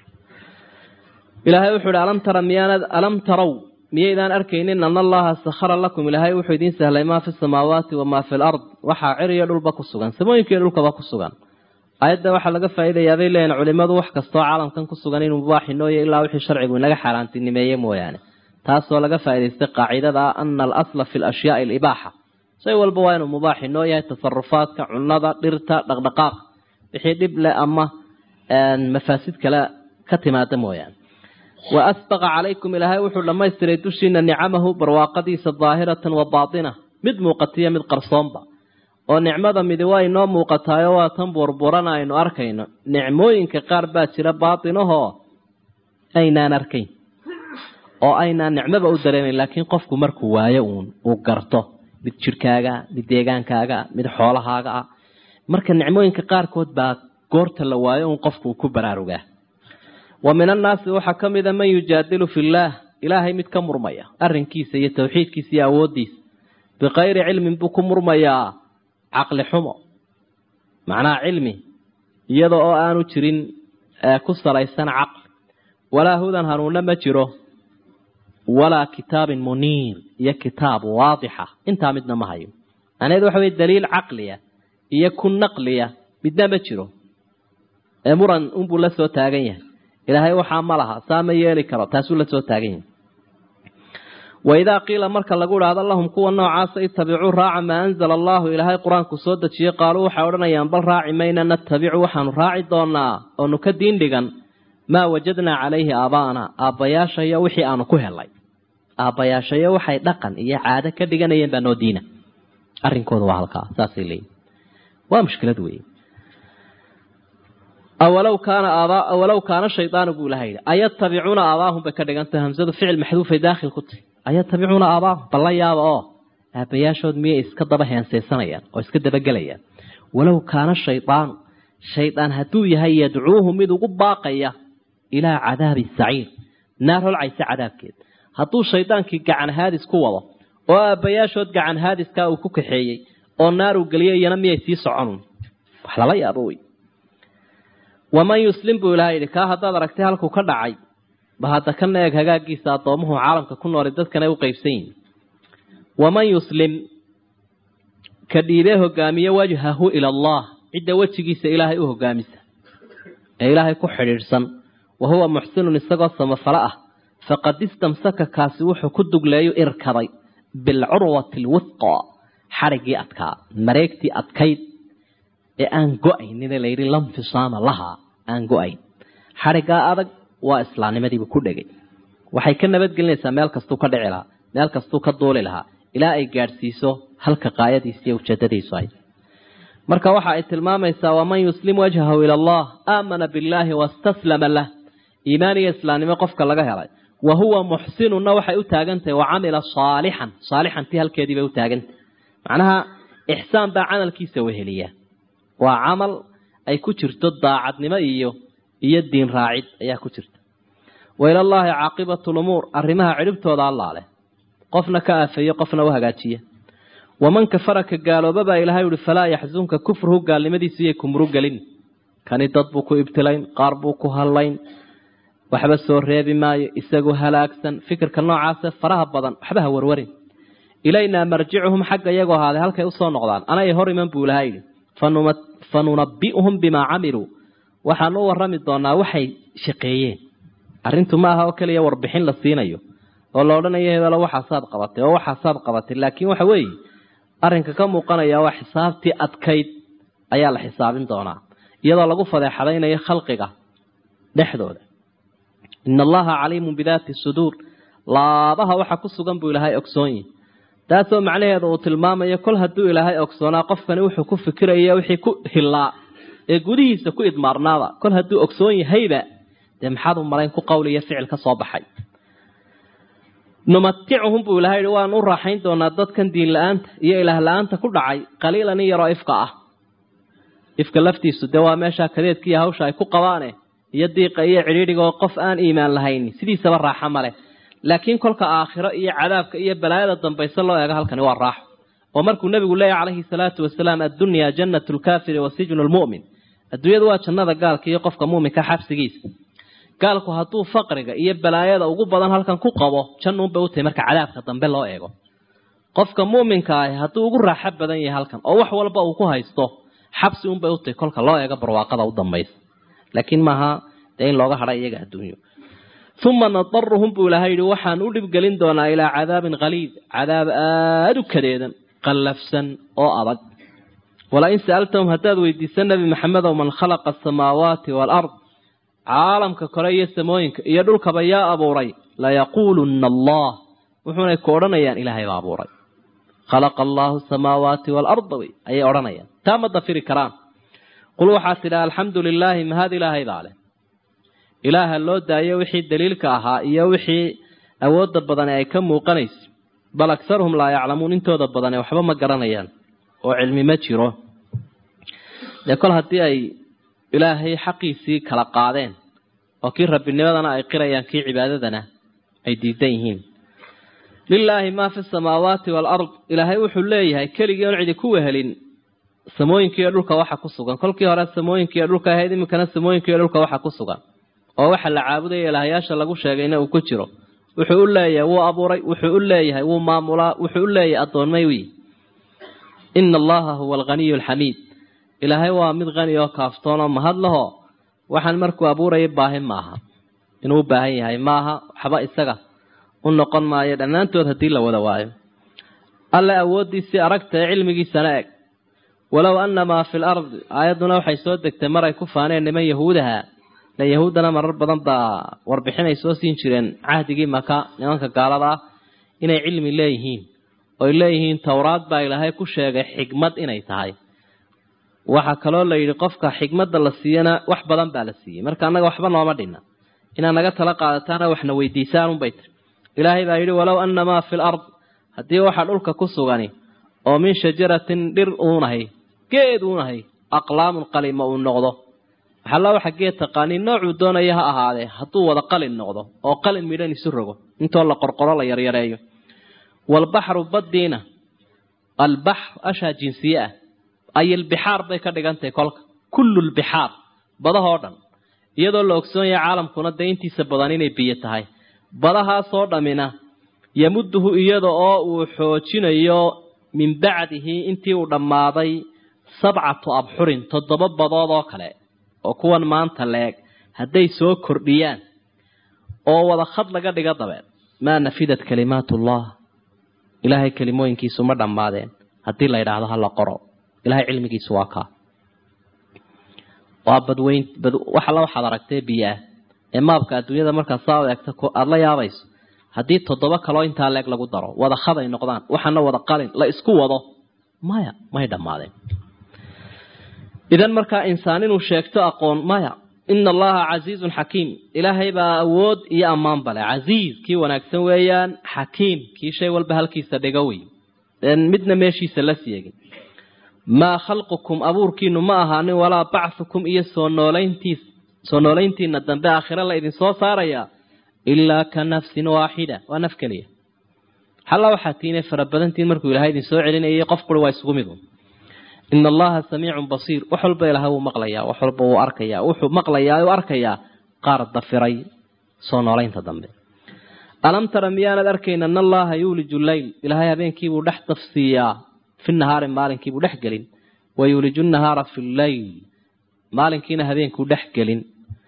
ilaahay wuxuu ihi alam tara miyaanad alam tarow miyaydaan arkaynin ana allaha sakhara lakum ilaahay wuxuu idiin sahlay maa fi samaawaati wamaa fi lard waxaa ciriyo dhulba ku sugan samooyinka iyo dhulkaba ku sugan aayadda waxaa laga faa'iidayaa bay leeyihin culimadu wax kastoo caalamkan ku sugan inuu mubaaxinooyo ilaa wixii sharcigu inaga xaaraantinimeeye mooyaane taasoo laga faa'idaystay qaacidada ah ana alasla fi lashyaai alibaaxa shay walba waa inuu mubaaxinoo yahay tasarufaadka cunada dhirta dhaqdhaqaaq wixii dhib leh ama mafaasid kale ka timaada mooyaane wa asbaqa calaykum ilaahay wuxuu dhammaystiray dushiina nicamahu barwaaqadiisa daahiratan wa baatina mid muuqatiyo mid qarsoonba oo nicmada midi waa inoo muuqataayo waa tan burburana aynu arkayno nicmooyinka qaar baa jira baatinahoo aynaan arkayn oo aynaan nicmaba u dareemayn laakiin qofku markuu waayo uun uu garto mid jirhkaaga mid deegaankaaga mid xoolahaaga ah marka nicmooyinka qaarkood baa goorta la waayo uun qofku uu ku baraarugaa wa min annaasi waxaa ka mida man yujaadilu fillaah ilaahay mid ka murmaya arrinkiisa iyo tawxiidkiisa iyo awooddiisa bikayri cilmin buu ku murmayaa caqli xumo macnaha cilmi iyada oo aanu jirin ku salaysan caqli walaa hudan hanuunna ma jiro walaa kitaabin muniir iyo kitaab waadixa intaa midna ma hayo macnaheedu waxa weye daliil caqliya iyo ku naqliya midna ma jiro ee muran unbuu la soo taagan yahay ilaahay waxaa ma laha saa ma yeeli karo taasuu la soo taagan yahay waidaa qiila marka lagu idhaahdo lahum kuwa noocaasa itabicuu raaca maa anzala allahu ilaahay qur-aanku soo dejiyey qaaluu waxay odhanayaan bal raaci mayna natabicu waxaanu raaci doonaa oonu ka diin dhigan maa wajadnaa calayhi aabaana aabbayaashayo wixii aanu ku helay aabbayaashayo waxay dhaqan iyo caado ka dhiganayeen baa noo diina arrinkooda waa halkaa saasay leeyihin waa mushkilad weeye awalow kaana aabaa awalow kaana shaydaanu buu ilaha yidhi ayatabicuuna aabaahum bay ka dhigantahay hamsadu ficil maxduufay daakhil ku tahy ayatabicuuna aabaahum balla yaaba oo aabbayaashood miyay iska daba heensaysanayaan oo iska dabagelayaan walow kaana shaydaanu shaydaan hadduu yahay yadcuuhu mid ugu baaqaya ilaa cadaabi saciir naar holcaysa cadaabkeed hadduu shaydaankii gacan haadis ku wado oo aabbayaashood gacan haadiskaa uu ku kaxeeyey oo naar uu geliyo iyana miyay sii soconun wax lala yaabo wey waman yuslim buu ilaha yidhi kaa haddaad aragtay halkuu ka dhacay ba hadda kana eeg hagaagiisa addoomuhu caalamka ku nooli dadkan ay u qaybsan yihin waman yuslim ka dhiibee hogaamiye wajhahu ila allah cidda wejigiisa ilaahay u hogaamisa ee ilaahay ku xidhiidhsan wa huwa muxsinun isagoo samafalo ah faqad istamsaka kaasi wuxuu ku dugleeyo irkaday bilcurwati alwithqa xadhiggii adkaa mareegtii adkayd ee aan go-aynine layidhi lamfisaama lahaa aan go-ayn xadhiggaa adag waa islaamnimadiibu ku dhegay waxay ka nabadgelinaysaa meel kastuu ka dhici lahaa meel kastuu ka duuli lahaa ilaa ay gaadhsiiso halka qaayadiisa iyo ujeedadiisu ay marka waxa ay tilmaamaysaa waman yuslim wajhahu ila allah aamana billaahi wastaslama lah iimaan iyo islaamnimo qofka laga helay wa huwa muxsinunna waxay u taagantahay wa camila saalixan saalixantii halkeedii bay u taagantahay macnaha ixsaan baa camalkiisa weheliya waa camal ay ku jirto daacadnimo iyo iyo diin raacid ayaa ku jirta wa ilallaahi caaqibatu lumuur arrimaha cidhibtooda allaa leh qofna ka aafeeyo qofna u hagaajiya waman kafara ka gaalooba baa ilahay uhi falaa yaxzunka kufruhu gaalnimadiisu iyay kumru gelin kani dad buu ku ibtilayn qaar buu ku hallayn waxba soo reebi maayo isagu halaagsan fikirka noocaase faraha badan waxba ha warwarin ilaynaa marjicuhum xagga iyagoo ahaaday halkay usoo noqdaan anay hor iman buu ilaha yidhi fanunabbi'uhum bimaa camiluu waxaanu u warrami doonaa waxay shaqeeyeen arrintu ma aha oo keliya warbixin la siinayo oo la odhanayo hebelo waxaasaad qabatay oo waxaasaad qabatay laakiin waxa weeye arrinka ka muuqanaya waa xisaabtii adkayd ayaa la xisaabin doonaa iyadoo lagu fadeexadaynayo khalqiga dhexdooda ina allaha caliimun bidaati suduur laabaha waxa ku sugan buu ilaahay ogsoonyi taasoo macnaheedu uu tilmaamayo kol hadduu ilaahay ogsoonaa qofkani wuxuu ku fikiraya wixii ku hillaa ee gudihiisa ku idmaarnaaba kol hadduu ogsoon yahayba dee maxaad u malayn ku qowl iyo ficil ka soo baxay numaticuhum buu ilahay yihi waan u raaxayn doonaa dadkan diin la-aanta iyo ilaah la-aanta ku dhacay qaliilan in yaroo ifka ah ifka laftiisu dee waa meeshaa kadeedkiiyo hawsha ay ku qabaane iyo diiqa iyo cidhiidhiga oo qof aan iimaan lahayn sidiisaba raaxo maleh laakiin kolka aakhiro iyo cadaabka iyo balaayada dambayse loo eego halkani waa raaxo oo markuu nebigu leeyahy calayhi salaatu wasalaam addunyaa jannatu lkaafiri wa sijnu lmu'min adduunyadu waa jannada gaalka iyo qofka muuminka xabsigiisa gaalku hadduu faqriga iyo balaayada ugu badan halkan ku qabo jannuunbay u tahay marka cadaabka dambe loo eego qofka muuminka ahi hadduu ugu raaxo badan yahay halkan oo wax walba uu ku haysto xabsi unbay u tahay kolka loo eego barwaaqada u dambaysa laakiin maaha dee in looga hadha iyaga adduunyo uma nadaruhum buu ilahay yihi waxaan u dhibgelin doonaa ilaa cadaabin khaliid cadaab aada u kadeedan qallafsan oo adag walain sa'altahum haddaad weydiisa nebi maxamedow man khalaqa asamaawaati waalard caalamka kore iyo samooyinka iyo dhulkaba yaa abuuray layaquulunna allah wuxuunay ku odhanayaan ilaahay baa abuuray khalaqa allaahu samaawaati waalarda wey ayay odhanayaan taa ma dafiri karaan qul waxaad tidhaa alxamdu lilaahi mahad ilaahaydaa leh ilaaha loo daayo wixii daliilka ahaa iyo wixii awoodda badane ay ka muuqanayso bal aksaruhum laa yaclamuun intooda badane waxba ma garanayaan oo cilmi ma jiro dee kol haddii ay ilaahay xaqiisii kala qaadeen oo kii rabbinimadana ay qirayaan kii cibaadadana ay diidan yihiin lilaahi maa fi samaawaati waalard ilaahay wuxuu leeyahay keligii oon cidi ku wehelin samooyinkiiyo dhulka waxa ku sugan kolkii hore samooyinkiiyo dhulka ahayd iminkana samooyinkiiyo dhulka waxa ku sugan oo waxa la caabudaya ilaahayaasha lagu sheegayna uu ku jiro wuxuu u leeyahay wuu abuuray wuxuu u leeyahay wuu maamulaa wuxuu u leeyahay addoonmay wiy ina allaha huwa alghaniyu alxamiid ilaahay waa mid qani oo kaaftoon oo mahad laho waxaan markuu abuurayay baahi maaha inuu u baahan yahay maaha waxba isaga u noqon maayo dhammaantood haddii la wada waayo alle awooddiisii aragta ee cilmigiisana eg walow anna maa fi lardi aayadduna waxay soo degtay mar ay ku faaneen niman yahuudaha la yahuuddana marar badan baa warbixin ay soo siin jireen cahdigii maka nimanka gaalada ah inay cilmi leeyihiin oy leeyihiin towraad baa ilaahay ku sheegay xigmad inay tahay waxaa kaloo la yidhi qofka xigmadda la siiyana wax badan baa la siiyey marka annaga waxba nooma dhinna inaad naga tala qaadataana waxna weydiisaan unbay tiri ilaahay baa yidhi walow anna maa fi lard haddii waxa dhulka ku sugani oo min shajaratin dhir uunahay geed uunahay aqlaamun qalima uu noqdo waxalla waxa geed taqaanii noocuu doonaya ha ahaadee hadduu wada qalin noqdo oo qalin midhan isu rogo intoo la qorqoro la yaryareeyo waalbaxru baddiina albaxr ashaa jinsiye ah ay albixaar bay ka dhigantahay kolka kullu lbixaar badahoo dhan iyadoo la ogsoon yahay caalamkuna dee intiisa badan inay biyo tahay badahaasoo dhammina yamuduhu iyada oo uu xoojinayo min bacdihi intii uu dhammaaday sabcatu abxurin toddoba badood oo kale oo kuwan maanta la-eg hadday soo kordhiyaan oo wada khad laga dhiga dabeed maa nafidat kalimaatullah ilaahay kelimooyinkiisu ma dhammaadeen haddii la yidhaahdo ha la qoro ilahay cilmigiisu waa kaa waa badweyn bad wax alla waxaad aragtee biyo ah ee maabka adduunyada markaad saa u eegta aada la yaabayso haddii toddoba kaloo intaa leeg lagu daro wada khaday noqdaan waxana wada qalin la isku wado maya may dhammaadeen idan markaa insaan inuu sheegto aqoon maya ina allaha casiizun xakiim ilaahay baa awood iyo ammaan bale casiiz kii wanaagsan weeyaan xakiim kii shay walba halkiisa dhiga wey midna meeshiisa la siegin maa khalqukum abuurkiinu ma ahaanin walaa bachukum iyo soo noolayntiis soo noolayntiina dambe aakhire la idinsoo saaraya ilaa ka nafsin waaxida waa naf keliya halla waxaa tiinay farabadantiin markuu ilahay idin soo celinayay qof quri waa isugu midu ina allaha samiicun basiir wax walba ilahay wuu maqlayaa wax walba wuu arkayaa wuxuu maqlayaa u arkayaa qaar dafiray soo noolaynta dambe alam tara miyaanad arkayn ana allaha yuuliju leyl ilaahay habeenkiibuu dhex dafsiiyaa fi nahaari maalinkiibuu dhex gelin wa yuuliju nahaara fi lleyl maalinkiina habeenkuu dhex gelin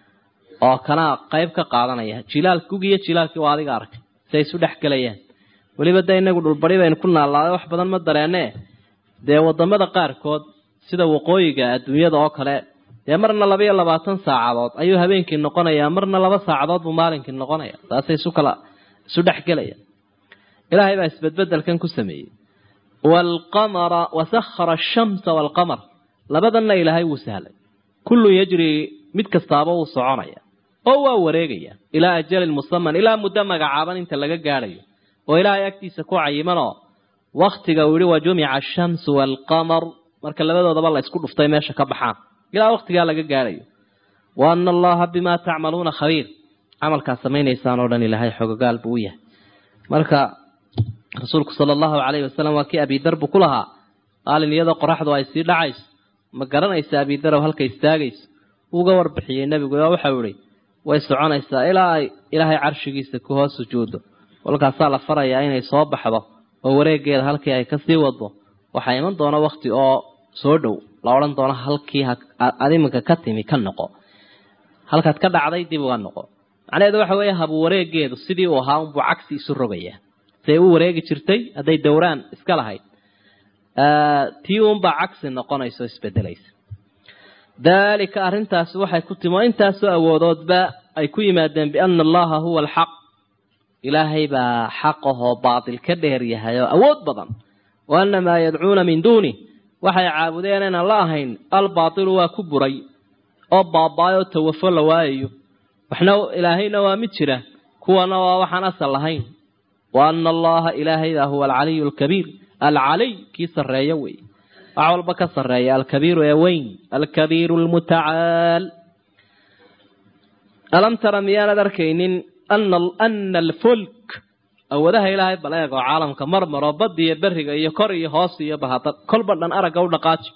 oo kanaa qayb ka qaadanaya jilaal gugiyo jilaalkii waa adiga arkay si ay isu dhex gelayaan weliba de inagu dhulbari baynu ku naallaaday wax badan ma dareene dee wadamada qaarkood sida waqooyiga adduunyada oo kale dee marna laba iyo labaatan saacadood ayuu habeenkii noqonayaa marna laba saacadood buu maalinkii noqonaya saasay isu kala isu dhexgelaya ilaahay baa isbedbedelkan ku sameeyey waalqamara wasakhara ashamsa waalqamar labadanna ilaahay wuu sahlay kullun yajrii mid kastaaba wuu soconaya oo waa wareegaya ilaa ajalin musaman ilaa muddo magacaaban inta laga gaadhayo oo ilaahay agtiisa ku cayimanoo waktiga uu yihi wa jumica ashamsu waalqamar marka labadoodaba la isku dhuftay meesha ka baxaan ilaa waktigaa laga gaadhayo wa ana allaha bimaa tacmaluuna khabiir camalkaad samaynaysaan oo dhan ilaahay xogogaal buu u yahay marka rasuulku sala allahu calayhi wasalam waa kii abidarbu ku lahaa maalin iyadoo qoraxdu ay sii dhacayso ma garanaysa abidarow halka istaagayso uga warbixiyey nebigu oo waxau ihi way soconaysaa ilaa ay ilaahay carshigiisa ku hoos sujuuddo kolkaasaa la farayaa inay soo baxdo oo wareegeeda halkii ay kasii wado waxaa iman doona wakti oo soo dhow la odhan doono halkii ad iminka ka timi ka noqo halkaad ka dhacday dib uga noqo macnaheedu waxa weeye habu wareegeedu sidii uu ahaa unbuu cagsi isu rogayaa siday u wareegi jirtay hadday dowraan iska lahayd tii uunbaa cagsi noqonaysa o isbedelaysa daalika arrintaasi waxay ku timi oo intaasoo awoodoodba ay ku yimaadeen biana allaha huwa alxaq ilaahay baa xaqahoo baatil ka dheer yahay oo awood badan wa ana maa yadcuuna min duuni waxay caabudeen inaan la ahayn albaatilu waa ku buray oo baaba-ay oo tawafo la waayayo waxna ilaahayna waa mid jira kuwana waa waxaan asal lahayn wa ana allaha ilaahay baa huwa alcaliyu alkabiir alcaliy kii sarreeyo wey wax walba ka sarreeya alkabiiru ee weyn alkabiiru lmutacaal alam tara miyaanad arkaynin ana alfulk awoodaha ilaahay bal eeg oo caalamka marmaro badda iyo beriga iyo kor iyo hoos iyo bahada kolba dhan aragga u dhaqaaji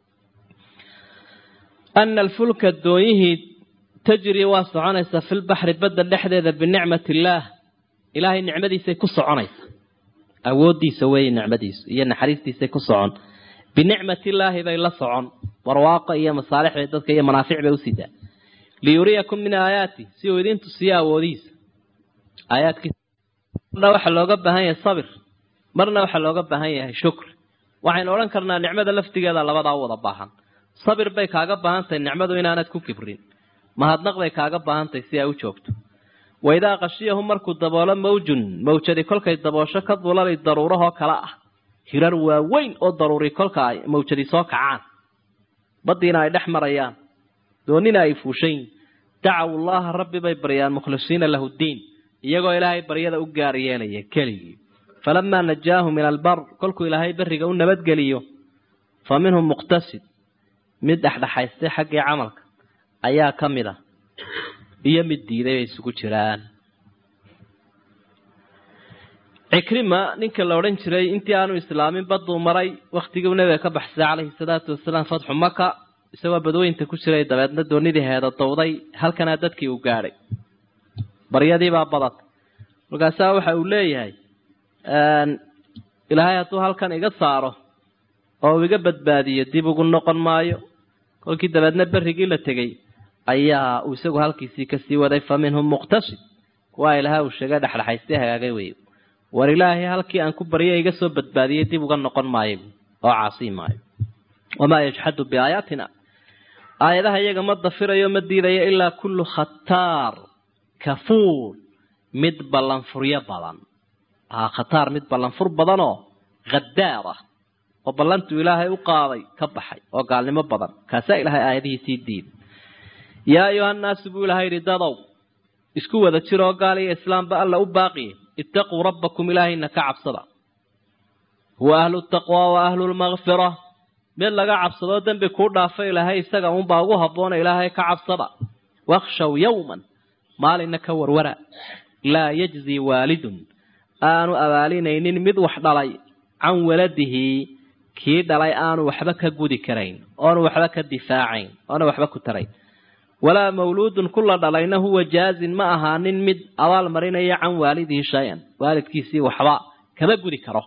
ana alfulka doonyihii tajri waa soconaysaa filbaxri badda dhexdeeda binicmati illaah ilaahay nicmadiisay ku soconaysa awoodiisa weeye nicmadiisu iyo naxariistiisay ku socon binicmati illaahi bay la socon barwaaqo iyo masaalix bay dadka iyo manaafic bay u sidaa liyuriyakum min aayaati si uu idin tusiyo awoodihiisa aayaadkiisa marna waxaa looga baahan yahay sabir marna waxaa looga baahan yahay shukri waxaynu odhan karnaa nicmada laftigeeda labadaa u wada baahan sabir bay kaaga baahan tahay nicmadu inaanad ku kibrin mahadnaq bay kaaga baahan tahay si ay u joogto waidaa qashiyahu markuu daboolo mawjun mawjadi kolkay daboosho ka dulalay daruurahoo kale ah hirar waaweyn oo daruuri kolka ay mawjadi soo kacaan baddiina ay dhex marayaan doonina ay fuushan yihin dacaw llaha rabbi bay baryaan mukhlisiina lahu ddiin iyagoo ilaahay baryada u gaar yeelaya keligii falamaa najaahu min albar kolkuu ilaahay berriga u nabadgeliyo fa minhum muqtasid mid dhexdhexaystay xaggii camalka ayaa ka mid ah iyo mid diiday bay isugu jiraan cikrima ninka la odhan jiray intii aanu islaamin baduu maray waktigii nabiga ka baxsay calayhi salaatu wasalaam fatxu maka isagoo badweynta ku jiray dabeedna doonidii heeda dowday halkanaa dadkii uu gaadhay baryadiibaa badatay markaasaa waxa uu leeyahay ilaahay hadduu halkan iga saaro oo uu iga badbaadiyo dib ugu noqon maayo kolkii dabeedna berrigii la tegey ayaa uu isagu halkiisii kasii waday fa minhum muqtasid kuwaa ilaha uu sheegay dhexdhexaystay hagaagay wey war ilaahay halkii aan ku barya iga soo badbaadiyey dib uga noqon maayo oo caasii maayo wamaa yajxadu biaayaatina aayadaha iyaga ma dafirayo ma diidayo ilaa kullu khataar kafuur mid ballanfuryo badan khataar mid ballanfur badanoo khadaar ah oo ballantuu ilaahay u qaaday ka baxay oo gaalnimo badan kaasaa ilaahay aayadihiisii diiday yaa ayuhannaasu buu ilahay yidhi dadow isku wada jiroo gaal iyo islaamba alla u baaqiye ittaquu rabbakum ilaahayna ka cabsada huwa ahlu taqwa wa ahlu lmakfira mid laga cabsadoo dembi kuu dhaafa ilaahay isaga unbaa ugu habboona ilaahay ka cabsada wakhshaw yowman maalinna ka warwara laa yajzi waalidun aanu abaalinaynin mid wax dhalay can waladihi kii dhalay aanu waxba ka gudi karayn oonu waxba ka difaacayn oona waxba ku tarayn walaa mawluudun kula dhalayna huwa jaazin ma ahaanin mid abaal marinaya can waalidihi shay-an waalidkiisii waxba kama gudi karo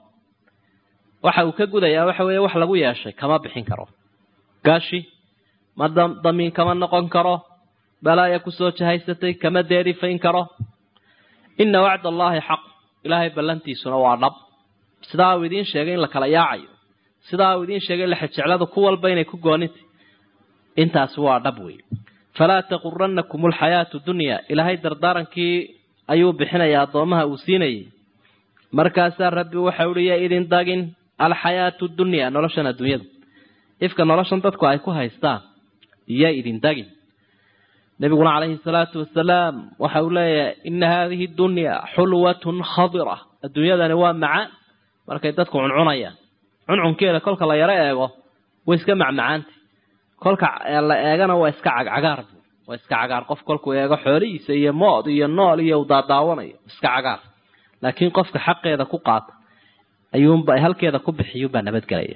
waxa uu ka gudayaa waxa weeye wax lagu yeeshay kama bixin karo gaashi ma damiin kama noqon karo balaaya kusoo jahaysatay kama deerifayn karo ina wacd allaahi xaq ilaahay ballantiisuna waa dhab sidaa uu idiin sheegay in la kala yaacayo sidaa uu idiin sheegay lexejecladu ku walba inay ku goonintay intaasi waa dhab wey falaa taquranakum alxayaatu dunya ilaahay dardaarankii ayuu bixinayaa addoomaha uu siinayay markaasaa rabbi waxa uhi ya idin dagin alxayaatu dunya noloshan adduunyada ifka noloshan dadku ay ku haystaan iyo idin dagin nabiguna calayhi salaatu wasalaam waxa uu leeyahay ina haadihi dunya xulwatun khadira adduunyadani waa macaan markay dadku cuncunayaan cuncunkeeda kolka la yaro eego way iska macmacaanta kolka la eegana waa iska cagcagaar waa iska cagaar qof kolkuu eego xoolihiisa iyo mood iyo nool iyo u daadaawanayo iska cagaar laakiin qofka xaqeeda ku qaata ayuunba halkeeda ku bixiyuunbaa nabadgelaya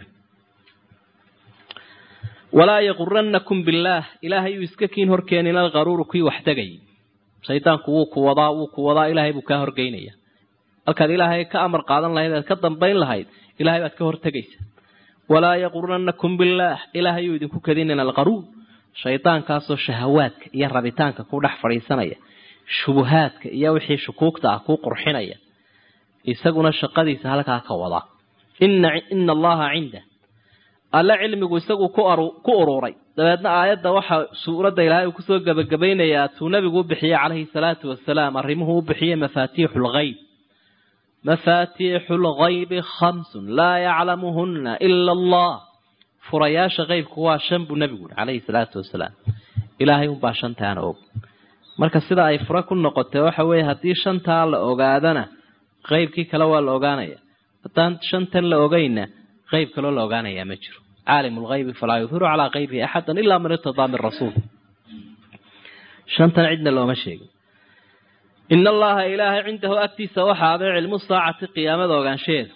walaa yaquranakum billaah ilaahay uu iska kiin horkeenin alqaruuru kii wax tegay shaydaanku wuu ku wadaa wuu ku wadaa ilaahay buu kaa horgeynaya halkaad ilaahay ka amar qaadan lahayd aad ka dambayn lahayd ilahay baad ka hortegaysa walaa yaquranakum billaah ilaahay uu idinku kadinin alqaruur shaydaankaasoo shahawaadka iyo rabitaanka ku dhex fadhiisanaya shubuhaadka iyo wixii shukuugta ah kuu qurxinaya isaguna shaqadiisa halkaa ka wada ina ina allaha cinda alle cilmigu isagu ku ururay dabeedna aayadda waxaa suuradda ilaahay uu kusoo gebagabaynayaa tuu nabigu u bixiyey calayhi salaatu wasalaam arrimuhu u bixiyey mafaatiixu lgayb mafaatiixu lgaybi khamsun laa yaclamuhuna ila allah furayaasha qeybku waa shan buu nabigu yihi calayhi salaatu wasalaam ilaahay unbaa shantaana og marka sida ay fura ku noqotay waxa weeye haddii shantaa la ogaadana qeybkii kale waa la ogaanaya haddaan shantan la ogayna qeyb kaloo la ogaanayaa ma jiro caalim lgaybi falaa yudhiru calaa kayrihi axadan ilaa man irtadaa min rasuul shantan cidna looma sheegin ina allaha ilaahay cindahu agtiisa waxaaday cilmu saacati qiyaamada ogaanshaheeda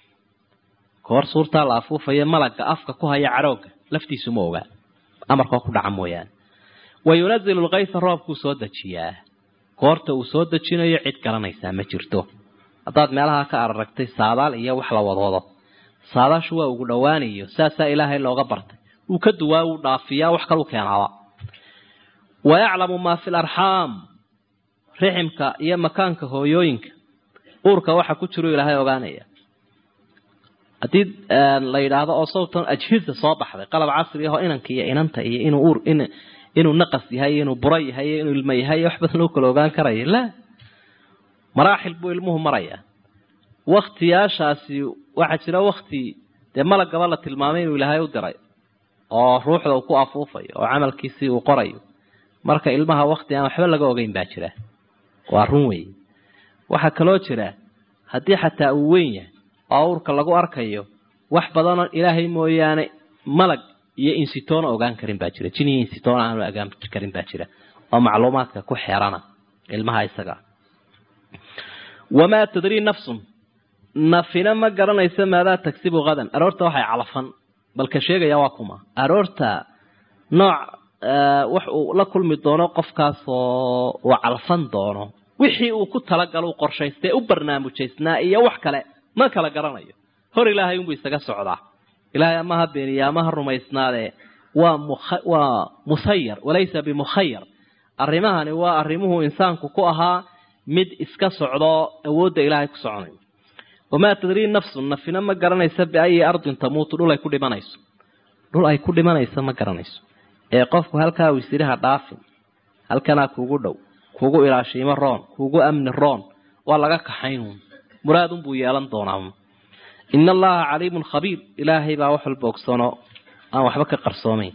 koor suurtaa la afuufaya malagga afka ku haya cadhooga laftiisu ma ogaa amarkoo ku dhaca mooyaane wa yunazilu lkaysa roobkuu soo dejiyaa goorta uu soo dejinayo cid garanaysaa ma jirto haddaad meelaha ka araragtay saadaal iyo wax la wadwado saadaashu waa ugu dhowaanayo saasaa ilaahay looga bartay wuu ka duwaa wuu dhaafiyaa wax kalu keenaaba wa yaclamu maa fi larxaam riximka iyo makaanka hooyooyinka uurka waxa ku jiru ilaahay ogaanaya haddii la yidhaahdo oo sawtan ajhiza soo baxday qalab casri ahoo inanka iyo inanta iyo inuu uur inuu naqas yahay inuu buro yahay inuu ilmo yahay wax badan loo kala ogaan karaya la maraaxil buu ilmuhu maraya waktiyaashaasi waxaa jira wakti dee malagaba la tilmaamay inuu ilaahay u diray oo ruuxda uu ku afuufayo oo camalkiisii uu qorayo marka ilmaha wakti aan waxba laga ogeyn baa jira waa run wey waxaa kaloo jira haddii xataa uu weyn yahay oo awrka lagu arkayo wax badanoo ilaahay mooyaane malag iyo insitoona ogaan karin baa jira jin iyo insitoona aanu ogaan karin baa jira oo macluumaadka ku xeerana ilmaha isaga wamaa tadrii nafsun nafina ma garanaysa maadaa tagsibu hadan aroorta waxay calafan balka sheegaya waa kuma aroorta nooc wax uu la kulmi doono qofkaasoo uu calfan doono wixii uu ku talagalo u qorshaystay u barnaamujaysnaa iyo wax kale ma kala garanayo hor ilaahay unbuu isaga socdaa ilaahay amaha beeniya amaha rumaysnaadee waa waa musayar walaysa bimukhayar arrimahani waa arrimuhu insaanku ku ahaa mid iska socdo awoodda ilaahay ku soconayo wamaa tadrii nafsun nafina ma garanaysa biayi ardin tamuutu dhul ay ku dhimanayso dhul ay ku dhimanayso ma garanayso ee qofku halkaa wisiraha dhaafin halkanaa kuugu dhow kuugu ilaashiimo roon kuugu amni roon waa laga kaxaynuun muraadunbuu yeelan doonaa ina allaha caliimun khabiir ilaahay baa wax walba ogsono aan waxba ka qarsoomayn